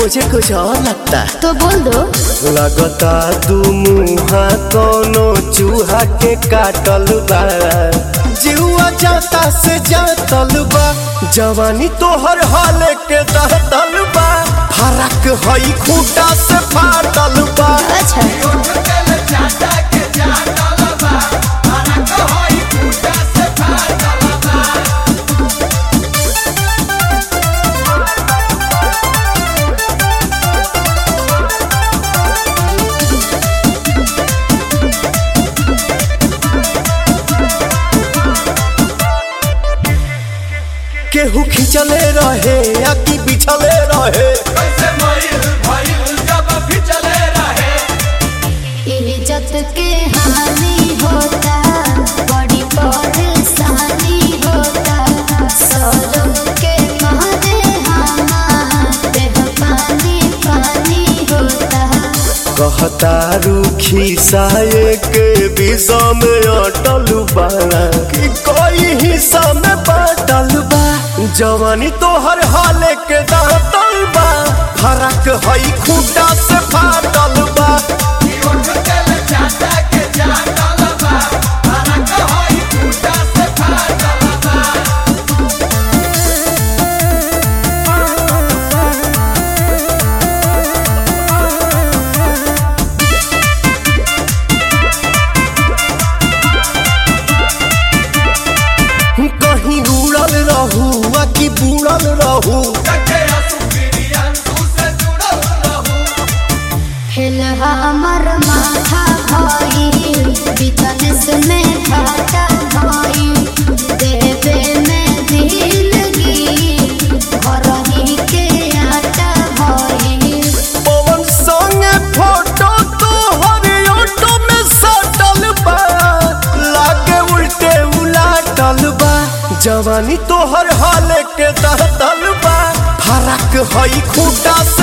मुझे कुछ और लगता है तो बोल दो लगता दू मुहा कोनो चूहा के काटल बा जीवा जाता से जातल बा जवानी तोहर हाल के दहतल बा फरक हई खूटा से फाटल बा अच्छा केहू खिंचले रहे या कि बिछले रहे इज्जत के हानि होता बड़ी परेशानी होता सौरभ के मारे हमारे पानी पानी होता कहता रूखी साये के विषा में अटल बाड़ा कि कोई हिस्सा में बाटल बा जवानी तोहर हाल के दांतल बा फरक हई खूटा से फाटल बा कहीं उड़ल रहू आ कि बुड़ल रहू हिल हमर माथा भाई बिजनेस में घाटा भाई देवे में दिलगी घर ही के आटा भाई पवन संगे फोटो तो हर ऑटो में सटल बा लागे उल्टे उलाटल बा जवानी तोहर हाल के दहतल बा फरक हई खूटा